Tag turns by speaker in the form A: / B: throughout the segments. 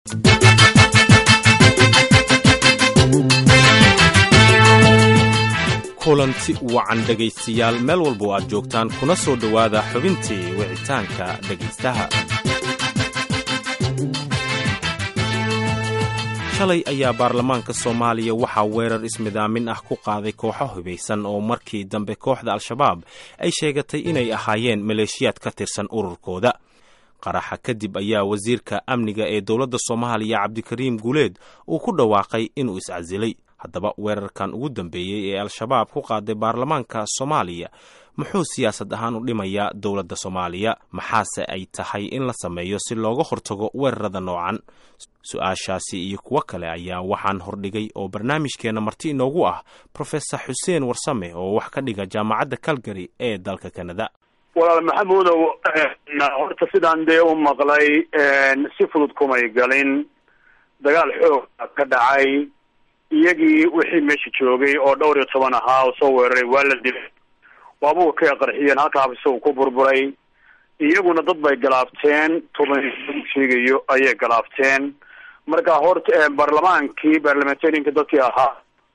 A: kulanti wacan dhegaystayaal meel walba oo aad joogtaan kuna soo dhowaada xubintii wicitaanka dhegaystaha shalay ayaa baarlamaanka soomaaliya waxaa weerar ismidaamin ah ku qaaday kooxo hubaysan oo markii dambe kooxda al-shabaab ay sheegatay inay ahaayeen maleeshiyaad ka tirsan ururkooda qaraxa kadib ayaa wasiirka amniga ee dowladda soomaaliya cabdikariim guuleed uu ku dhawaaqay inuu iscasilay haddaba weerarkan ugu dambeeyey ee al-shabaab ku qaaday baarlamaanka soomaaliya muxuu siyaasad ahaan u dhimayaa dowladda soomaaliya maxaase ay tahay in la sameeyo si looga hortago weerarada noocan su-aashaasi iyo kuwo kale ayaa waxaan hordhigay oo barnaamijkeenna marti inoogu ah profesor xuseen warsame oo wax ka dhiga jaamacadda calgary ee dalka canada
B: walaal maxamuudow horta sidaan dee u maqlay si fudud kumay galin dagaal xoog ka dhacay iyagii wixii meesha joogay oo dhowr iyo toban ahaa oo soo weeraray waa la dilay waabuga ka qarxiyeen halkaa isagu ku burburay iyaguna dad bay galaabteen toban sheegayo ayay galaabteen marka horta baarlamaankii barlamentarianka dadkii ahaa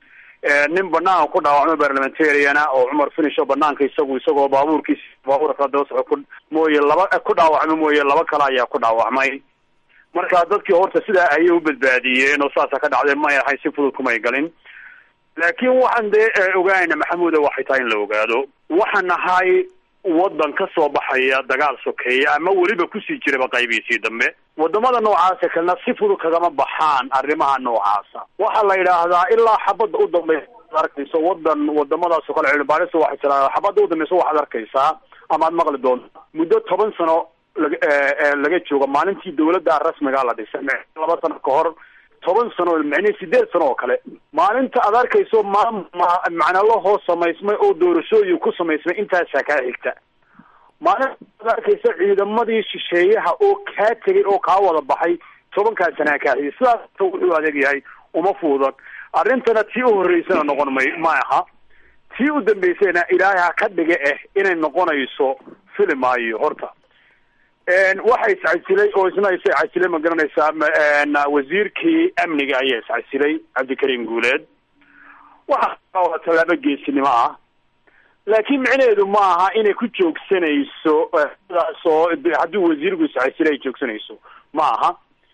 B: nin banaanka ku dhaawacmo barlamentariana oo cumar finish oo banaanka isagu isagoo baabuurkiis baabuurka daba soco ku mooye laba ku dhaawacmo mooye laba kale ayaa ku dhaawacmay marka dadkii horta sidaa ayay u badbaadiyeen oo saasa ka dhacday may ahayn si fudud kumay galin laakiin waxaan dee ogaanayna maxamuuda waxay tahay in la ogaado waxaan nahay wadan ka soo baxaya dagaal sokeeya ama weliba kusii jiraba qaybiisii dambe wadamada noocaasa kalena si fudud kagama baxaan arrimaha noocaasa waxaa la yidhaahdaa ilaa xabadda u dambaysa ad arkayso wadan wadamadaas oo kale cilmibaarista waxay tiraa xabadda u dambaysa waxaad arkaysaa ama ad maqli doonta muddo toban sano laga laga joogo maalintii dawladda rasmiga la dhisay laba sano ka hor toban sano macnii sideed sano oo kale maalinta aad arkayso maam macnalahoo samaysmay oo doorashooyin ku samaysmay intaasaa kaa xigta maalinta aad arkayso ciidamadii shisheeyaha oo kaa tegay oo kaa wada baxay tobankaa sanaa kaa xigay sidaas wuxuu adeeg yahay uma fuudan arrintana tii u horreysana noqon may ma aha tii u dambeysayna ilaahay ha ka dhiga ah inay noqonayso fili maayo horta waxa iscasilay oo isna isa casilay ma garanaysaa wasiirkii amniga ayaa iscasilay cabdikariim guuleed waxa tallaabo geesinimo ah laakiin micnaheedu ma aha inay ku joogsanayso sidaas oo haddii wasiirku iscasilay ay joogsanayso ma aha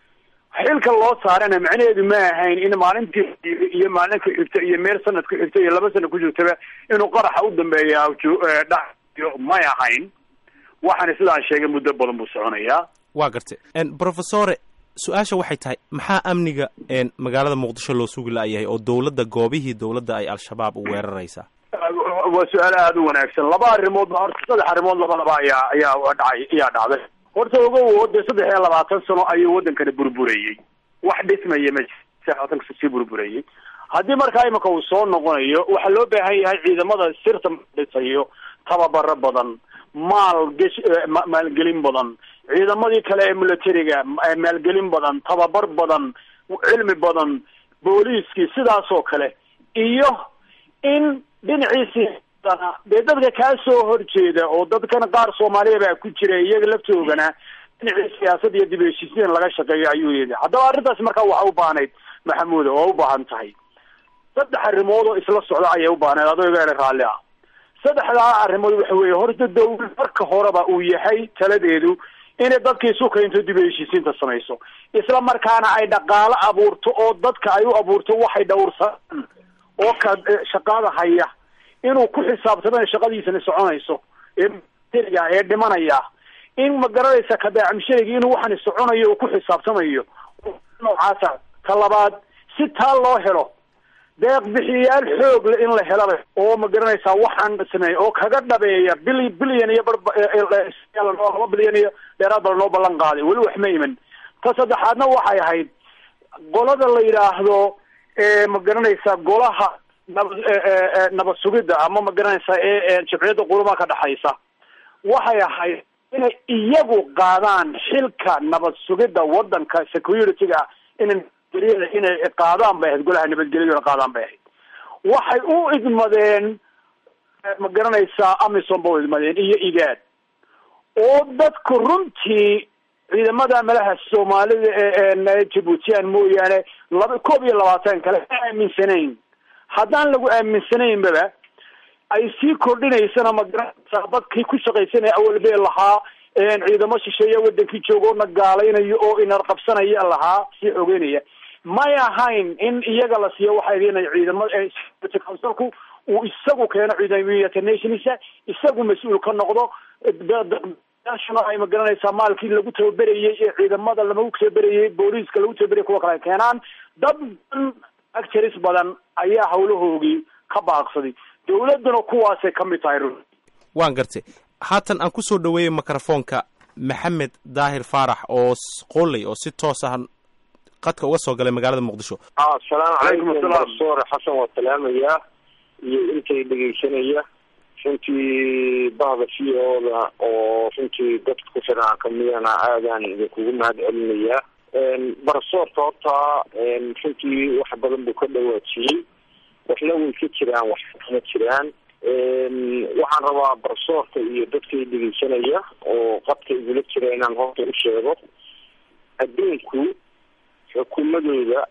B: xilka loo saarana macnaheedu ma ahayn in maalintii iyo maalin ku xigta iyo meel sanad ku xigta iyo laba sanad ku jirtaba inuu qaraxa u dambeeya dhayo may ahayn waxaana sidaan sheegay muddo badan buu soconayaa
A: waa gartay profesore su-aasha waxay tahay maxaa amniga magaalada muqdisho loo sugi la-yahay oo dowladda goobihii dowladda ay al-shabaab u weeraraysaa
B: waa su-aal aada u wanaagsan laba arrimood ba horta saddex arrimood labadaba ayaa ayaa dhacay ayaa dhacday horta ogow dee saddex iyo labaatan sano ayuu waddankani burburayey wax dhismaya ma labaatanka sii burburayey haddii markaa imika uu soo noqonayo waxaa loo baahan yahay ciidamada sirta dhisayo tababaro badan maal gesh maalgelin badan ciidamadii kale ee militariga maalgelin badan tababar badan cilmi badan booliiskii sidaas oo kale iyo in dhinaciisii dee dadka kaa soo horjeeda oo dadkan qaar soomaaliya baa ku jira iyaga laftoogana dhinacii siyaasad iyo dib heshiisiin laga shaqeeyo ayuu yidhi haddaba arrintaas markaa waxa u baahnayd maxamuuda waa u baahan tahay saddex arrimood oo isla socda ayay u baahnayd adoo iga raalli ah saddexdaa arrimood waxa weeye horta dawlad marka horeba uu yahay taladeedu inay dadka isu keento dib heshiisiinta samayso isla markaana ay dhaqaalo abuurto oo dadka ay u abuurto waxay dhowrsadaan oo ka shaqada haya inuu ku xisaabtamo shaqadiisana soconayso ee ee dhimanaya in ma garanaysa kadaacamsheegi inuu waxani soconayo uu ku xisaabtamayo noocaasa ka labaad si taa loo helo deeq bixiyayaal xoog le in la helaba oo ma garanaysaa waxaan sameeya oo kaga dhabeeya bil bilyan iyo laba bilyan iyo dheeraad baa noo ballan qaaday weli wax ma iman ta saddexaadna waxay ahayd qolada la yidhaahdo ma garanaysaa golaha naba nabad sugidda ama ma garanaysaa ee jabciyadda quruma ka dhexaysa waxay ahayd inay iyagu qaadaan xilka nabad sugidda wadanka security-ga inay inay qaadaan bay ahayd golaha nabadgelyona qaadaan bay ahayd waxay u idmadeen ma garanaysaa amison ba u idmadeen iyo igaad oo dadku runtii ciidamada malaha soomaalida ee jabuutiyan mooyaane laba koob iyo labaatan kale ma aaminsanayn haddaan lagu aaminsanaynbaba ay sii kordhinaysana magaranaysaa dadkii ku shaqaysanaya awalbee lahaa ciidamo shisheeya wadankii jooga na gaalaynayo oo inar qabsanaya lahaa sii xogeynaya may ahayn in iyaga la siiyo waxa idinay ciidamada councilku uu isagu keeno ciidamada nationisa isagu mas-uul ka noqdo national ay magaranaysaa maalkii lagu tababerayey ee ciidamada lagu tababerayey booliiska lagu tababerayay kuwa kale keenaan dad badan actors badan ayaa hawlahoogii ka baaqsaday dawladduna kuwaasay ka mid tahay
A: waan gartay haatan aan kusoo dhaweeyey microfoonka maxamed daahir faarax oo qoley oo si toos ah qadka uga soo galay magaalada muqdisho
C: asalaamu calaykum barsoore xasan waa salaamayaa iyo intay dhegeysanaya runtii bahda c o-da oo runtii dadka ku xiran kamidana aadaan idinkugu mahad celinayaa barsoorka horta runtii wax badan buu ka dhawaajiyey waxna way ka jiraan wax kama jiraan waxaan rabaa barsoorka iyo dadkay dhegeysanaya oo qadka igula jira inaan horta u sheego adduunku xukuumadooda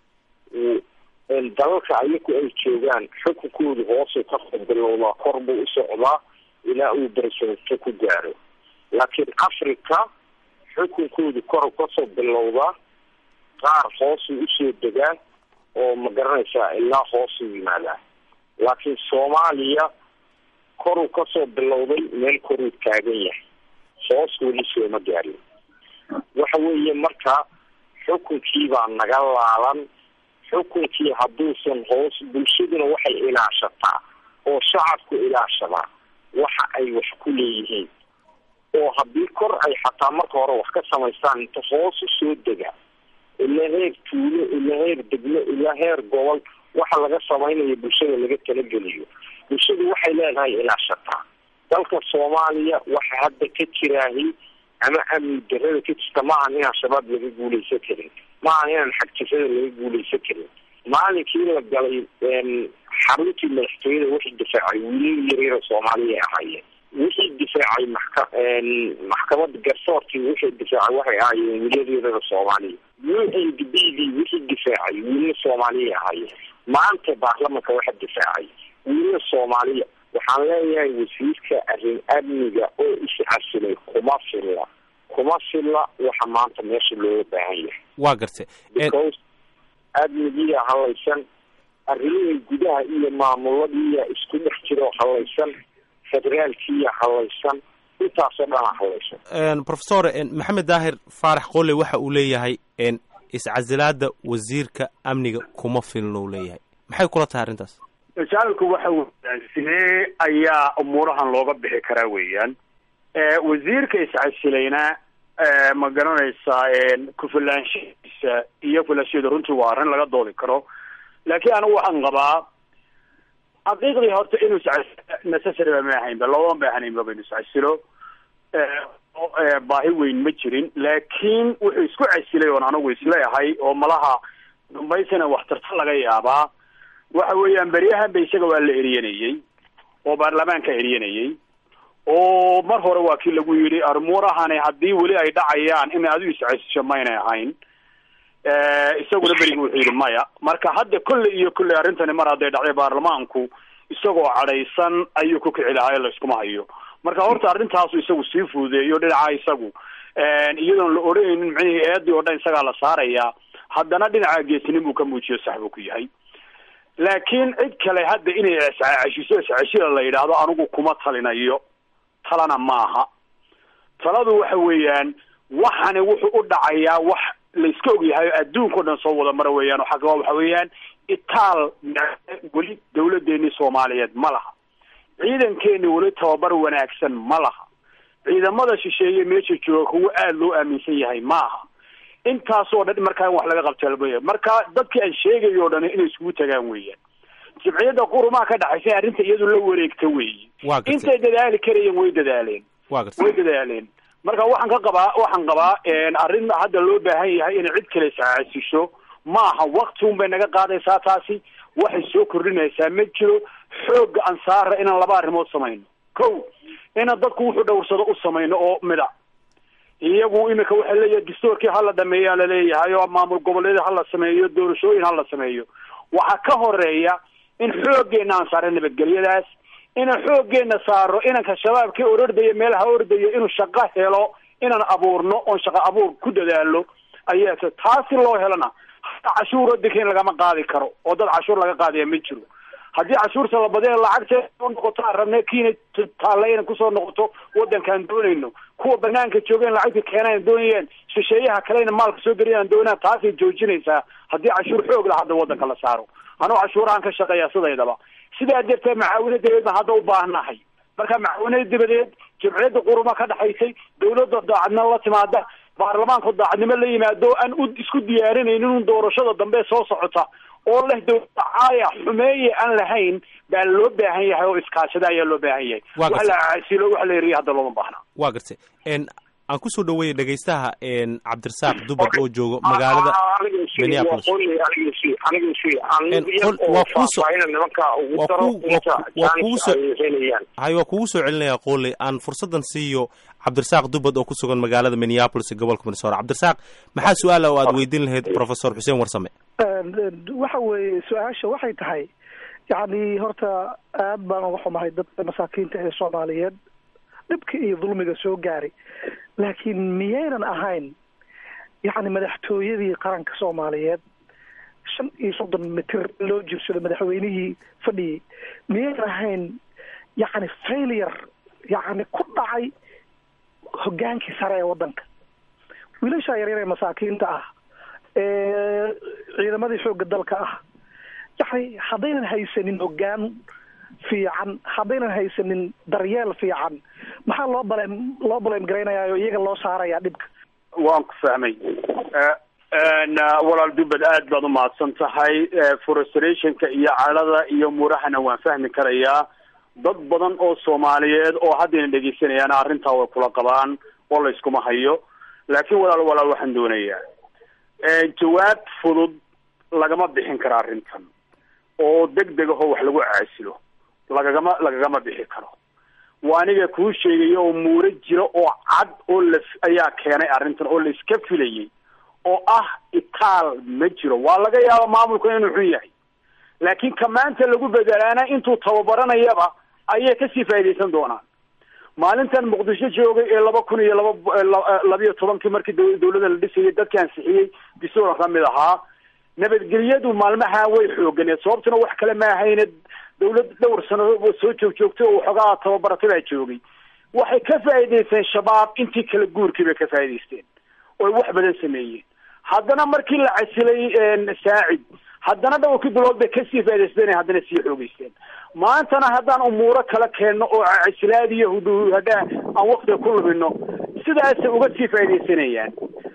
C: dalalka ayaku ay joogaan xukunkoodu hoosuu kasoo bilowdaa kor buu u socdaa ilaa uu barsoorto ku gaaro laakiin africa xukunkoodu kor kasoo bilowdaa qaar hoosuu usoo degaa oo ma garanaysaa ilaa hoosuu yimaadaa laakiin soomaaliya koruu kasoo bilowday meel koruu taagan yahay hoos weli sooma gaarin waxa weeye marka xukunkii baa naga laalan xukunkii hadduusan hoos bulshaduna waxay ilaashataa oo shacabku ilaashadaa waxa ay wax ku leeyihiin oo haddii kor ay xataa marka hore wax ka samaystaan inta hoos u soo dega ilaa heer tuulo ilaa heer degmo ilaa heer gobol waxa laga samaynayo bulshada laga talageliyo bulshadu waxay leedahay ilaashataa dalka soomaaliya waxa hadda ka jiraahi ama amni darada ka jirta maahan inaan shabaab laga guuleysan karin maahan inaan xagjirada laga guuleysan karin maalinkii la galay xaruntii madaxtooyada wixii difaacay wiilal yaryara soomaaliya ahaayeen wixii difaacay maxka maxkamada garsoorkii wixii difaacay waxay ahaayeen wiilal yaryara soomaaliya u n d b d wixii difaacay wiilal soomaaliya ahaayeen maanta baarlamanka waxa difaacay wiilal soomaaliya waxaan leeyahay wasiirka arrin amniga oo iscasilay kuma filla kuma filla waxa maanta meesha looga baahan yahay
A: waa gartay
C: because amnigiiya halaysan arrimihii gudaha iyo maamuladiiya isku dhex jiro halaysan federaalkiiya halaysan intaasoo dhana halaysan
A: professor maxamed daahir faarax qole waxa uu leeyahay iscasilaada wasiirka amniga kuma filna uu leeyahay maxay kula tahay arrintaas
B: masaalku waxa weeyaan sidee ayaa umuurahan looga bixi karaa weeyaan wasiirka iscasilayna ma garanaysaa ku-filaanshihiisa iyo filaanshiheeda runtii waa arrin laga doodi karo laakiin anigu waxaan qabaa xaqiiqdii horta inuu iscasilo necessary ba ma ahaynba looma baahnaynba ba inu iscasilo baahi weyn ma jirin laakiin wuxuu isku casilay oon anigu isleeyahay oo malaha dambaysana waxtarta laga yaabaa waxa weeyaan beryahanba isaga waa la eriyanayey oo baarlamaanka eriyanayey oo mar hore waa kii lagu yidhi armuurahani haddii weli ay dhacayaan inay adigu iscasisho maynay ahayn isaguna berigi wuxuu yidhi maya marka hadda kolley iyo kolley arrintani mar hadday dhacday baarlamaanku isagoo cadhaysan ayuu ku kici lahaa la iskuma hayo marka horta arrintaasu isagu sii fududeeyo dhinaca isagu iyadoon la odhanaynin micnihii eedii oo dhan isagaa la saarayaa haddana dhinaca geesinin buu ka muujiyo sax buu ku yahay laakiin cid kale hadda inay iscashiso iscashida la yidhaahdo anigu kuma talinayo talana maaha taladu waxa weeyaan waxani wuxuu u dhacayaa wax layska ogyahay adduunka o dhan soo wada mara weeyaan xagga waxa weeyaan itaal weli dawladeenii soomaaliyeed ma laha ciidankeeni weli tababar wanaagsan ma laha ciidamada shisheeye meesha jooga kuwa aada loo aaminsan yahay maaha intaasoo dhan markaa in wax laga qabta marka dadkii aan sheegayo o dhan inay iskugu tagaan weeyaan jimciyadda qurumaha ka dhaxaysa arrinta iyadu la wareegta weeyi intay dadaali karayeen way dadaaleen way dadaaleen marka waxaan ka qabaa waxaan qabaa arrin hadda loo baahan yahay inay cid kale iscaasisho maaha wakti un bay naga qaadaysaa taasi waxay soo kordhinaysaa ma jiro xoogga ansaara inaan laba arrimood samayno ko inaan dadku wuxuu dhowrsado u samayno oo mida iyagu iminka waxay leeyahay dastuurkii hala dhameeyaa laleeyahay oo maamul goboleed hala sameeyo doorashooyin hala sameeyo waxaa ka horeeya in xooggeena aan saaro nabadgelyadaas inaan xooggeena saaro inanka shabaabkii orordaya meelaha ordaya inuu shaqo helo inaan abuurno oon shaqo abuur ku dadaalo ayaa taasi loo helana cashuur wadanka in lagama qaadi karo oo dad cashuur laga qaadaya ma jiro haddii cashuurta la badina lacagta soo noqoto aan rabne kiina taalla inaan kusoo noqoto wadankaan doonayno kuwa banaanka jooga in lacagta keenaan doonayaan shisheeyaha kalena maalka soo geliyaan doonaan taasay joojinaysaa haddii cashuur xoog la hadda wadanka la saaro anuu cashuurahan ka shaqeeya sidaydaba sidaa darteed macaawino dabadeed baan hadda u baahnahay marka macaawinada dabadeed jamciyadda quruma ka dhexaysay dawladda daacadnimo la timaada baarlamaanku daacadnimo la yimaado aan u isku diyaarinaynin un doorashada dambe soo socota oo leh dawladda caaya xumeeye aan lahayn baa loo baahan yahay oo iskaashada ayaa loo baahan yahay
A: Waa
B: wax la caasilo wax la eriya hadda looma baahna
A: waa gartay n aan kusoo dhaweeyay dhegaystaha n cabdirasaaq dubad oo joogo magaalada Minneapolis. waa kuuso- waa ku- waa ku- waa kuuso- hay waa kugu soo celinaya qooley aan fursaddan siiyo cabdirasaaq dubad oo ku sugan magaalada minneapolis ee gobolka minnesota cabdirasaaq maxaa su-aala oo aad weydiin lahayd professor xuseen warsame
D: waxa weeye su-aasha waxay tahay yacni horta aad baan uga xumahay dadka masaakiinta ee soomaaliyeed dhibka iyo dulmiga soo gaaray laakiin miyaynan ahayn yacni madaxtooyadii qaranka soomaaliyeed shan iyo soddon mitir loo jirsado madaxweynihii fadhiyey miyaynan ahayn yacni failure yacni ku dhacay hoggaankii sare ee waddanka wiilasha yaryar ee masaakiinta ah ee ciidamadii xoogga dalka ah yacni haddaynan haysanin hoggaan fiican haddaynan haysanin daryeel fiican maxaa loo baleem loo baleem garaynayaa oo iyaga loo saarayaa dhibka
B: waan ku fahmay walaal dubad aad baad umahadsan tahay frustrationka iyo calada iyo murahana waan fahmi karayaa dad badan oo soomaaliyeed oo haddayna dhegeysanayaan arrintaa way kula qabaan oo la iskuma hayo laakiin walaal walaal waxaan doonayaa jawaab fudud lagama bixin karo arrintan oo deg deg ahoo wax lagu caasilo lagagama lagagama bixi karo waa aniga kuu sheegaya oo muuro jira oo cad oo la ayaa keenay arrintan oo la iska filayay oo ah itaal ma jiro waa laga yaaba maamulka inuu xun yahay laakiin ka maanta lagu bedelaana intuu tababaranayaba ayay kasii faaidaysan doonaan maalintan muqdisho joogay ee laba kun iyo laba labiyo tobankii markii daw- dawladda la dhisayay dadki ansixiyey bisuura kamid ahaa nabadgelyadu maalmaha way xooganeed sababtuna wax kale ma ahayne dawlad dhowr sanadood soo joog joogtay oo waxoogaa tababaratay baa joogay waxay ka faa'iidaysteen shabaab intii kala guurkii bay ka faa'idaysteen oy wax badan sameeyeen haddana markii la casilay saacid haddana dhowrkii bilood bay kasii faa'idaysteen haddana sii xoogeysteen maantana haddaan umuuro kala keenno oo casilaad iyo hudhahadhaa aan waktiga ku lumino sidaasay uga sii faaidaysanayaan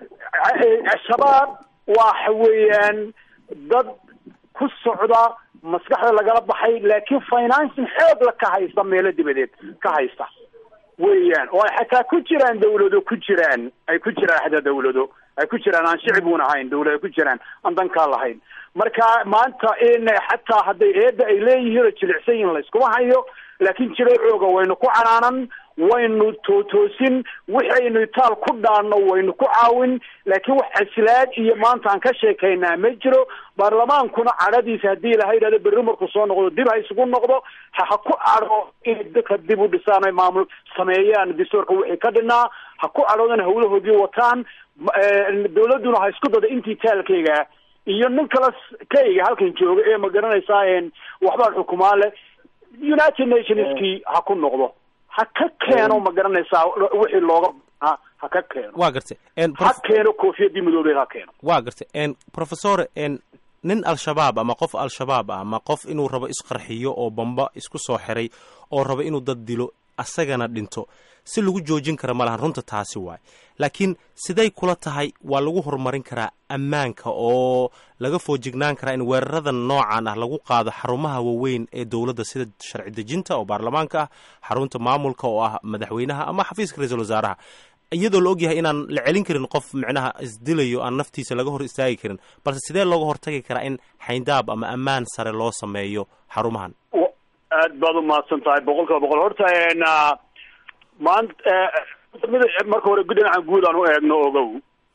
B: shabaab waxa weeyaan dad ku socda maskaxda lagala baxay laakiin financing xoog la ka haysta meelo dibadeed ka haysta weeyaan oo ay xataa ku jiraan dawlado ku jiraan ay ku jiraan xataa dawlado ay ku jiraan aan shicibun ahayn dawlad ay ku jiraan aan dankaa lahayn marka maanta in xataa hadday eedda ay leeyihiin oo jilicsan yihin layskuma hayo laakiin jiro xooga waynu ku canaanan waynu tootoosin wixaynu itaal ku dhaanno waynu ku caawin laakiin wax casilaad iyo maanta aan ka sheekaynaa ma jiro baarlamaankuna cadhadiisa haddii ilaha yidhahdo berri markuu soo noqdo dib ha isugu noqdo ha ha ku cadho inay dadka dib u dhisaan ay maamul sameeyaan dastuurka wixii ka dhinaa ha ku cadhoodan hawlahoodii wataan dawladduna ha isku dada intii taalkayga iyo nin kala kayga halkan jooga ee ma garanaysaa waxbaa xukumaa leh united nationskii ha ku noqdo ha ka keeno ma garanaysaa wixii looga ha ha ka keeno
A: waa gartay
B: ha keeno koofiyadii madoobeed ha keeno
A: waa gartay professor nin al-shabaab ama qof al-shabaab ah ama qof inuu rabo isqarxiyo oo bamba isku soo xiray oo rabo inuu dad dilo asagana dhinto si lagu joojin kara malahan runta taasi waay laakiin siday kula tahay waa lagu horumarin karaa ammaanka oo laga foojignaan karaa in weeraradan noocan ah lagu qaado xarumaha waaweyn ee dowladda sida sharci dejinta oo baarlamaanka ah xarunta maamulka oo ah madaxweynaha ama xafiiska ra-iisul wasaaraha iyadoo la ogyahay inaan la celin karin qof micnaha isdilayo aan naftiisa laga hor istaagi karin balse sidee looga hortagi karaa in xayndaab ama ammaan sare loo sameeyo xarumahan
B: aad baad umahadsan tahay boqol kiiba boqol horta maanta mid marka hore dhinacan guud aan u eegno ogow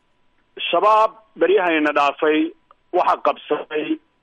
B: shabaab beryahanina dhaafay waxaa qabsaday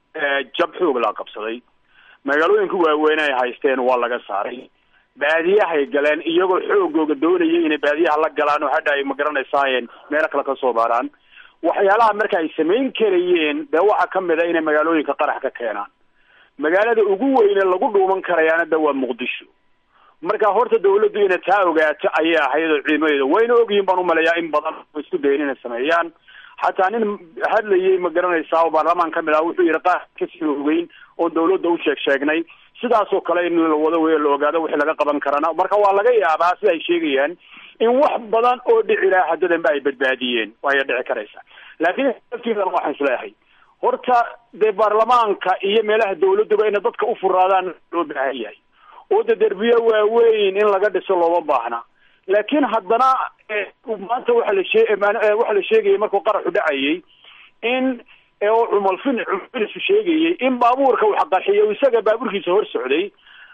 B: jab xoog laa qabsaday magaalooyinka waaweyn ay haysteen waa laga saaray baadiyahay galeen iyagoo xoogooga doonaya inay baadiyaha la galaan oo hadha ay magaranaysaayeen meelo kale ka soo baaraan waxyaalaha marka ay samayn karayeen dee waxaa kamid a inay magaalooyinka qarax ka keenaan magaalada ugu weyne lagu dhuuman karayaana de waa muqdisho marka horta dawladdu inay taa ogaato ayay ahayd oo ciimadeeda wayna ogyihin baan umaleeyaa in badan isku dayen inay sameeyaan xataa nin hadlayay ma garanaysaa oo baarlamaan kamid ah wuxuu yihi qaar kasii ogeyn oo dawladda u sheeg sheegnay sidaasoo kale in la wado wey la ogaado wixii laga qaban karana marka waa laga yaabaa sida ay sheegayaan in wax badan oo dhici laha haddadanba ay badbaadiyeen waaya dhici karaysa laakiin laftiidan waxaan isleeyahay horta dee baarlamaanka iyo meelaha dawladduba inay dadka u furaadaan loo baahan yahay oo de derbiye waaweyn in laga dhiso looma baahna laakiin haddana maanta waxa la shee waxa la sheegayay markuu qaraxu dhacayay in oo cumalfin cumalfinisu sheegayay in baabuurka wax qarxiyo isaga baabuurkiisa hor socday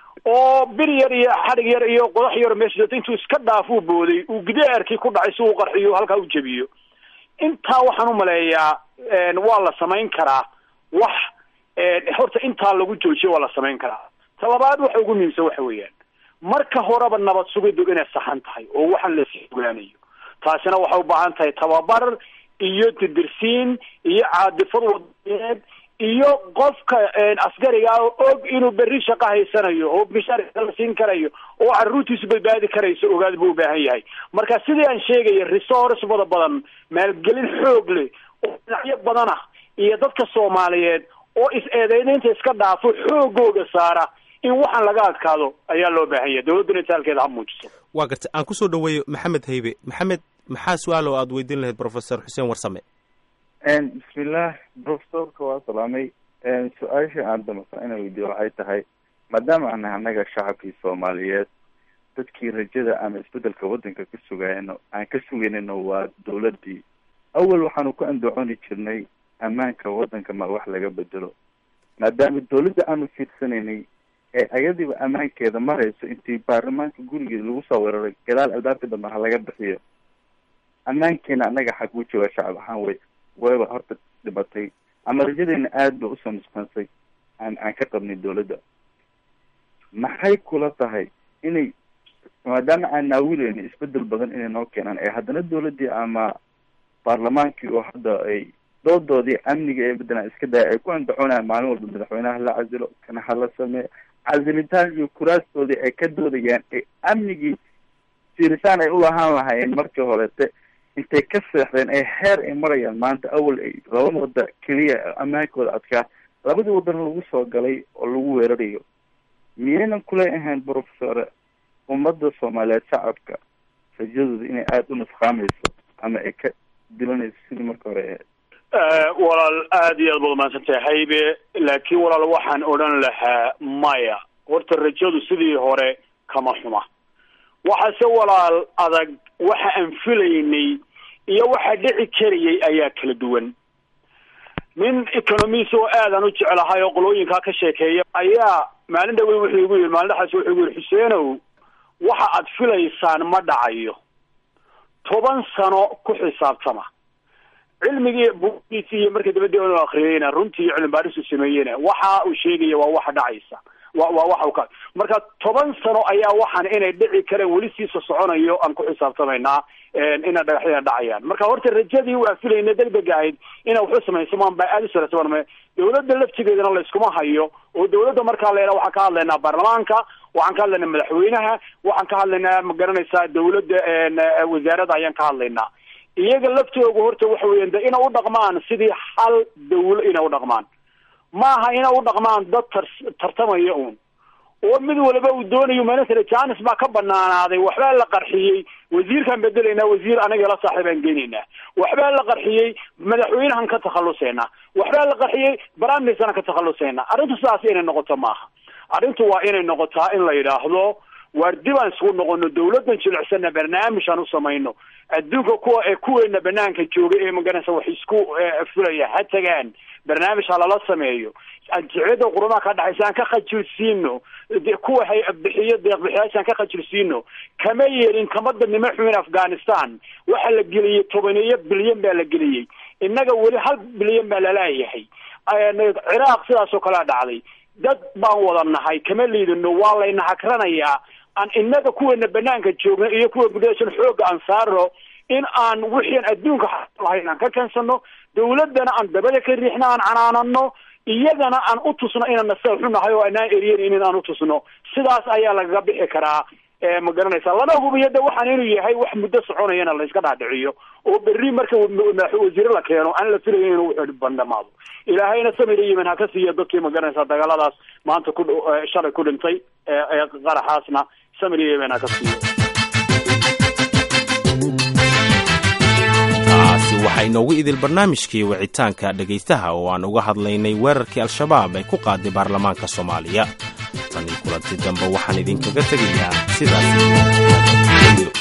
B: oo bir yar iyo xadhig yar iyo qodax yar meesha intuu iska dhaaf uu booday uu gidaarkii ku dhacay si uu qarxiyo halkaa u jebiyo intaa waxaan umaleeyaa waa la samayn karaa wax horta intaa lagu joojiyo waa la samayn karaa talabaad waxa ugu muhiimsan waxa weeyaan marka horeba nabad sugiddu inay saxan tahay oo waxaan lasii ogaanayo taasina waxay u baahan tahay tababar iyo didirsiin iyo caadifad wadaneed iyo qofka askariga ah og inuu berri shaqo haysanayo oo mishaarka la siin karayo oo caruurtiisu badbaadi karayso ogaad buu ubaahan yahay marka sidii aan sheegaya resource wada badan maalgelin xoog leh oo dhinacyo badan ah iyo dadka soomaaliyeed oo is-eedeynaynta iska dhaafo xoogooga saara in waxaan laga adkaado ayaa loo baahan yahay dawladduna itaalkeeda ha muujiso
A: waa garta aan kusoo dhaweeyo maxamed haybe maxamed maxaa su-aal oo aada weydiin lahayd professor xuseen warsame
E: bismillah profesorka waa salaamay su-aasha aan damasa inaan weydiyo waxay tahay maadaama ana annaga shacabkii soomaaliyeed dadkii rajada ama isbedelka waddanka ka sugayno aan ka sugaynayno waa dawladdii awal waxaanu ku andaconi jirnay ammaanka waddanka ma wax laga bedelo maadaama dawladda aanu fiirsanaynay ee ayadiiba ammaankeeda marayso intii baarlamaanka gurigeeda lagu soo weeraray gadaal albaabka dambe ha laga bixiyo ammaankeena annaga xag u jooga shacab ahaan way wayba horta dhibatay ama rajadeena aada ba usoo nusqansay aan aan ka qabnay dawladda maxay kula tahay inay maadaama aan naawileyna isbedel badan inay noo keenaan ee haddana dawladdii ama baarlamaankii oo hadda ay doodoodii amniga ee beddelaan iska daya ay ku andacoonayaan maalin walba madaxweynaha la casilo kana hala sameeyo casilitaan iyo kuraastoodii ay ka doodayaan ee amnigii fiirisaan ay ulahaan lahaayeen markii horete intay ka seexdeen ee heer ay marayaan maanta awal ay laba wada keliya ammaankooda adkaa labadii waddan lagu soo galay oo lagu weerarayo miyaynan kula ahayn professore ummadda soomaaliyeed shacabka rajadooda inay aada u nusqaamayso ama ay ka dilanayso sidii marka hore ahayd
B: walaal aada iyo aad baad umaadsantahay haybe laakiin walaal waxaan odhan lahaa maya horta rajadu sidii hore kama xuma waxaase walaal adag waxa aan filaynay iyo waxa dhici karayay ayaa kala duwan nin economist oo aadaan u jeclahay oo qolooyinkaa ka sheekeeya ayaa maalin dhawey wuxuu igu yidhi maalin dhexaas wuxuu igu yidhi xuseenow waxa aad filaysaan ma dhacayo toban sano ku xisaabtama cilmigii bugiisi iyo markii dabadii inu akriyeyna runtii iyo cilmi baarisu sameeyena waxa uu sheegaya waa waxa dhacaysa wa waa waxa u ka marka toban sano ayaa waxaan inay dhici kareen weli siisa soconayo aan ku xisaabtamaynaa ina dhagaxyada dhacayaan marka horta rajadii waa filayna degdega ahayd ina waxu samaysamaan baa aada u sarasabaan dawladda laftigeedana layskuma hayo oo dawladda markaa la waxaan ka hadlaynaa baarlamaanka waxaan ka hadlaynaa madaxweynaha waxaan ka hadlaynaa ma garanaysaa dawladda wasaaradda ayaan ka hadlaynaa iyaga laftooga horta waxa weyan de ina u dhaqmaan sidii hal dawlo ina u dhaqmaan maaha ina u dhaqmaan dad tar tartamaya uun oo mid waliba uu doonayo malasala janis baa ka banaanaaday waxbaa la qarxiyey wasiirkaan bedelaynaa wasiir anaga la saaxiibaan geynaynaa waxbaa la qarxiyey madaxweynahan ka takhaluseynaa waxbaa la qarxiyey baraminisaan ka takhaluseynaa arrintu sidaas inay noqoto maaha arrintu waa inay noqotaa in la yidhaahdo waar dib aan isugu noqono dawladdan jilicsana barnaamij aan u samayno adduunka kuwa ee kuweena banaanka jooga ee maganaysa wax isku fulaya ha tagaan barnaamij ha lala sameeyo jiciyada qurumaha ka dhexaysa aan ka khajilsiino kuwa hay bixiyo deeqbixiyaasha aan ka khajilsiino kama yeelin kama dadnimo xumin afghanistan waxaa la geliyey tobaniyo bilyan baa la geliyey innaga weli hal bilyan baa laleeyahay ciraaq sidaas oo kalea dhacday dad baan wada nahay kama liidano waa layna hagranayaa aan innaga kuweena banaanka joogno iyo kuwa gudashan xooga aan saaro in aan wixian adduunka lahayn aan ka keensano dawladdana aan dabada ka riixno aan canaanano iyagana aan u tusno inaan naseexu nahay oo anaan eryenin aan u tusno sidaas ayaa lagaga bixi karaa ma garanaysa lana hubiyo de waxaan inuu yahay wax muddo soconayana la iska dhaadhiciyo oo berri marka wasiire la keeno aan la filayo inuu wuxuu bandhamaado ilaahayna samir yemen ha ka siiya dadkii ma garanaysa dagaaladaas maanta ku shalay ku dhintay ee qaraxaasna samir yemen ha ka siiyo
A: taasi waxaa inoogu idil barnaamijkii wicitaanka dhegaystaha oo aan uga hadlaynay weerarkii al-shabaab ay ku qaaday baarlamaanka soomaaliya tanii kulanti dambe waxaan idinkaga tegayaa sidaas